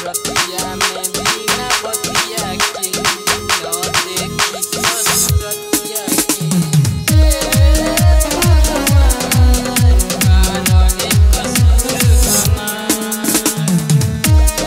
रतिया में बिना बतिया के न देखी ससुरतिया के हे भगवान का रहे कसूर हमार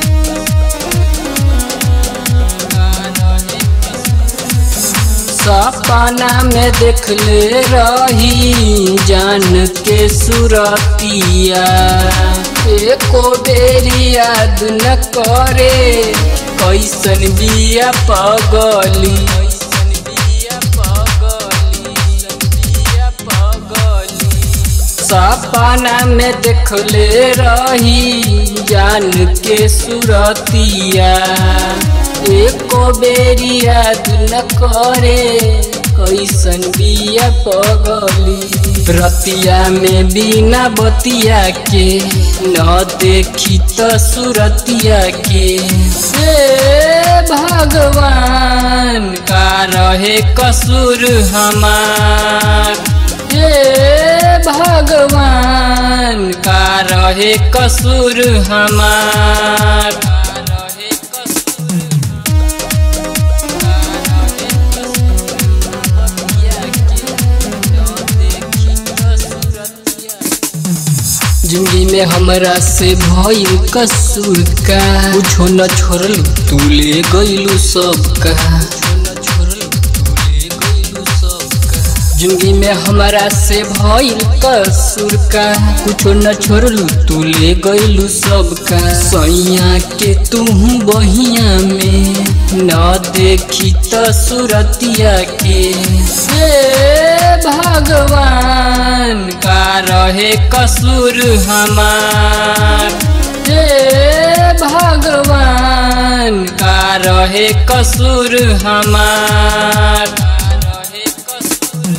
सपना में देखले रही जान के सुरतिया एको बेरी याद न करे कैसन बिया पगली कैसन बिया पगली बिया पगली सपना में देखले रही जान के सुरतिया एको बेरी याद न करे कैसन बिया पगली रतिया में बिना बतिया के न देखी त सुरतिया के हे भगवान का रहे कसूर हमार हे भगवान का रहे कसूर हमार का रहे कसूर का रहे कसूर बतिया के न देखी कसूरतिया जिंदगी में हमरा से भइल कसूर का कुछो न छोड़ल तू ले गइलू सबका जिंदगी में हमरा से भइल कसूर का कुछो न छोड़लू तू ले गइलू सबका सैया के तू बहिया में न देखी त सुरतिया के हे भगवान का रहे कसूर हमार हे भगवान का रहे कसूर हमार का रहे कसूर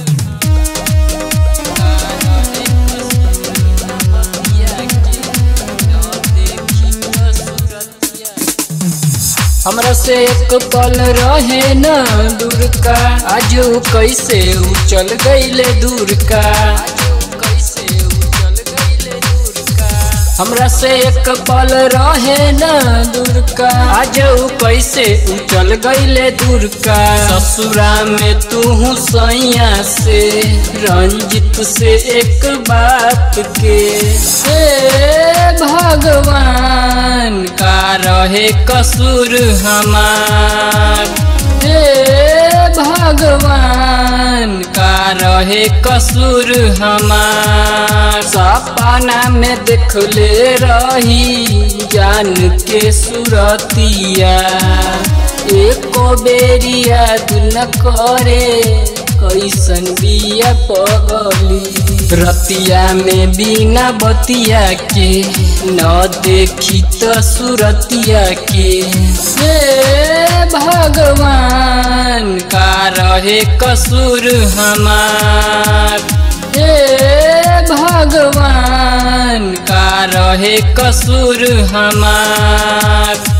का रहे कसूर बतिया के न देखी कसूरतिया हमरा से एक पल रहे न दूर का आज उ कैसे उ चल गईले दूर का कैसे उ चल गईले दूर का हमरा से एक पल रहे न दूर का आज उ कैसे उ चल गईले दूर का ससुरा में तू सैया से रंजित से एक बात के हे भगवान का रहे कसूर हमार हे भगवान का रहे कसूर हमार सपना में देखले रही जान के सुरतिया एको बेरी याद न करे कैसन बिया पगली रतिया में बिना बतिया के न देखी त सुरतिया के हे भगवान का रहे कसूर हमार हे भगवान का रहे कसूर हमार